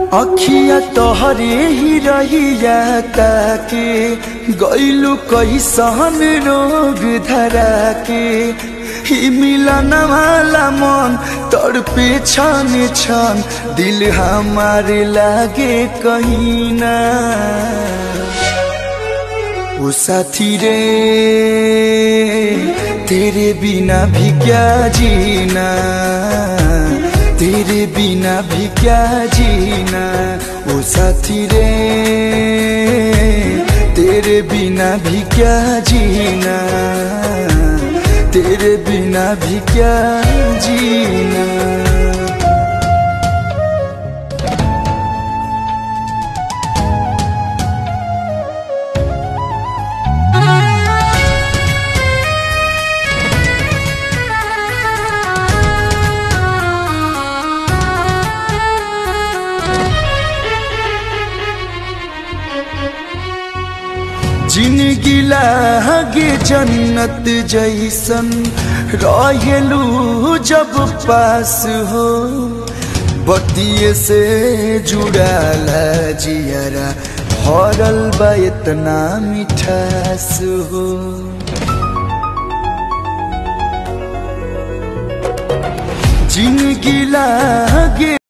अखिया तोहरे ही रहिया ताके गईलू कैसन रोग धरा के ही मिलन वाला मन तड़पे छन छन दिल हमारे लागे कहीं ना ओ साथी रे तेरे बिना भी क्या जीना तेरे बिना भी क्या जीना ओ साथी रे तेरे बिना भी क्या जीना तेरे बिना भी क्या जीना जिंदगी लागे जन्नत जैसन रहेलू जब पास हो बतिये से जुड़ाला जियरा भरल बा इतना मिठास हो जिंदगी लागे